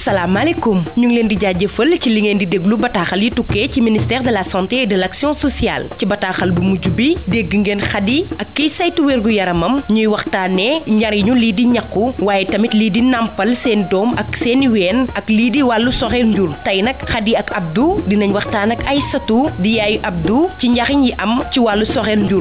salaamaaleykum ñu ngi leen di jaajëfal ci li ngeen di déglu bataaxal yi tukkee ci ministère de la santé et de l'action sociale ci bataaxal bu mujj bi dégg ngeen xadi ak kiy saytu wérgu yaramam ñuy waxtaanee njariñu lii di ñaqu waaye tamit lii di nàmpal seen doom ak seeni ween ak lii di wàllu soxeel njur tey nag xadi ak Abdou dinañ waxtaan ak Aysatu di yaayu Abdou ci njariñ yi am ci wàllu soxeel njur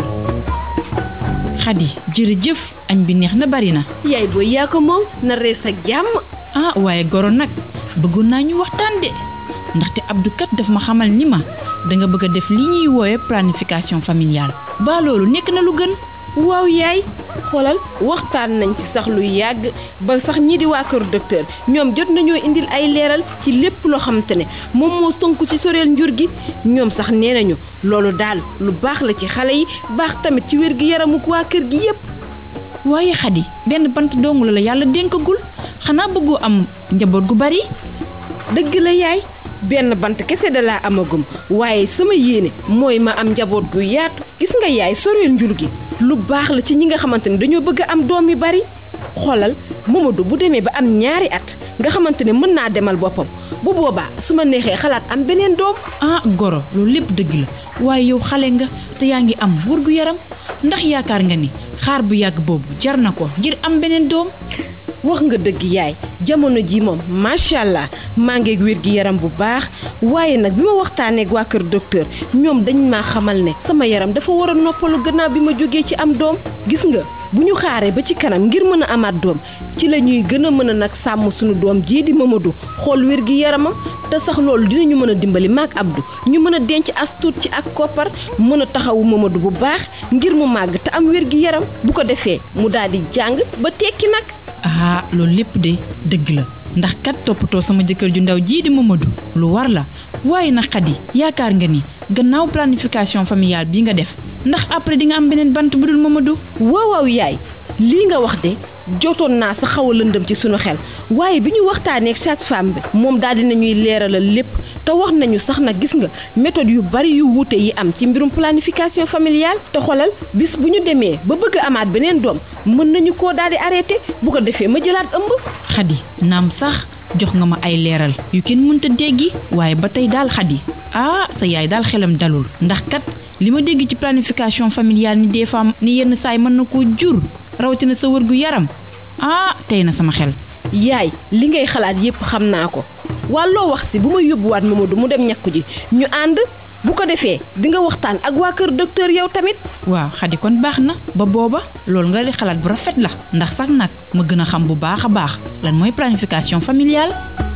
xadi jërëjëf añ bi neex na bari na yaay booy yaa ko moom na rees ak jàmm ah waaye goro nag bëggoon naa ñu waxtaan de ndaxte Abdou kat daf ma xamal ni ma danga bëgg a def li ñuy woowe planification familiale ba loolu nekk na lu gën waaw yaay xoolal waxtaan nañ ci sax lu yàgg ba sax ñii di waa kër docteur ñoom jot nañoo indil ay leeral ci lépp loo xamante ne moom moo tënku ci soreel njur gi ñoom sax nee nañu loolu daal lu baax la ci xale yi baax tamit ci wér gi yaramu waa kër gi yépp waaye xadi benn bant dongu la la yàlla dénkagul xanaa bëggoo am njaboot gu bari dëgg la yaay benn bant kese da laa amagum waaye sama yéene mooy ma am njaboot gu yaatu gis nga yaay soreel njur gi lu baax la ci ñi nga xamante ne dañoo bëgg a am doom yu bari xoolal Mamadou bu demee ba am ñaari at nga xamante ne mën naa demal boppam bu boobaa su ma neexee xalaat am beneen doom ah goro loolu lépp dëgg la waaye yow xale nga te yaa ngi am wér gu yaram ndax yaakaar nga ni xaar bu yàgg boobu jar na ko ngir am beneen doom wax nga dëgg yaay jamono ji moom macha allah maa ngeeg wér gi yaram bu baax waaye nag bi ma waxtaanee ak waa kër docteur ñoom dañ maa xamal ne sama yaram dafa war a noppalu gannaaw bi ma jógee ci am doom gis nga bu ñu xaaree ba ci kanam ngir mën a amaat doom ci la ñuy gën a mën a nag sàmm suñu doom jii di Mamadou xool wér gi yaramam te sax loolu dinañu mën a dimbali maak Abdou ñu mën a denc as tuut ci ak koppar mën a taxawu Mamadou bu baax ngir mu màgg te am wér gi yaram bu ko defee mu daal di jàng ba tekki nag. ah loolu lépp de dëgg la ndax kat toppatoo sama jëkkër ju ndaw jii di Mamadou lu war la waaye nag xadi yaakaar nga ni gannaaw planification familiale bi nga def ndax après di nga am beneen bant bu dul Mamadou. waaw waaw yaay lii nga wax de jotoon naa sa xaw a lëndëm ci sunu xel waaye bi ñu waxtaanee ak sage-femme bi moom daal dina ñuy leeralal lépp te wax nañu sax nag gis nga méthode yu bari yu wuute yi am ci mbirum planification familiale te xolal bis bu ñu demee ba bëgg a amaat beneen doom mën nañu koo daal di arrêté bu ko defee ma jëlaat ëmb. xadi naam sax jox nga ma ay leeral yu kenn mënta déggi waaye ba tey daal xadi ah sa yaay daal xelam dalul ndax kat li ma dégg ci planification familiale ni des fois ni yenn saay mën na koo jur rawatina sa wërgu yaram ah tey na sama xel. yaay li ngay xalaat yépp xam naa ko wàlloo wax si bu ma yóbbuwaat Mamadou mu dem ñàkku ji ñu ànd bu ko defee di nga waxtaan ak waa kër docteur yow tamit. waaw xadi kon baax na ba booba loolu nga di xalaat bu rafet la ndax sax nag ma gën a xam bu baax a baax lan mooy planification familiale.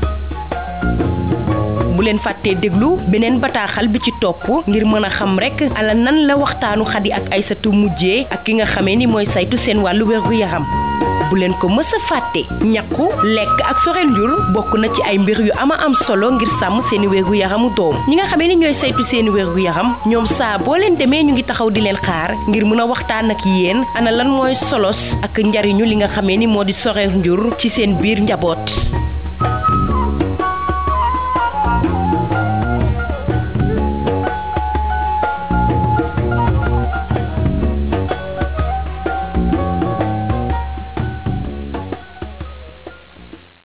bu leen fàttee déglu beneen bataaxal bi ci topp ngir mën a xam rek ala nan la waxtaanu xadi ak Aysatu mujjee ak ki nga xamee ni mooy saytu seen wàllu wérgu yaram bu leen ko mës a fàtte ñàkku lekk ak soreel njur bokk na ci ay mbir yu ama am solo ngir sàmm seeni wérgu yaramu doom ñi nga xamee ni ñooy saytu seeni wérgu yaram ñoom saa boo leen demee ñu ngi taxaw di leen xaar ngir mën a waxtaan ak yéen ana lan mooy solos ak njariñu li nga xamee ni moo di soreel njur ci seen biir njaboot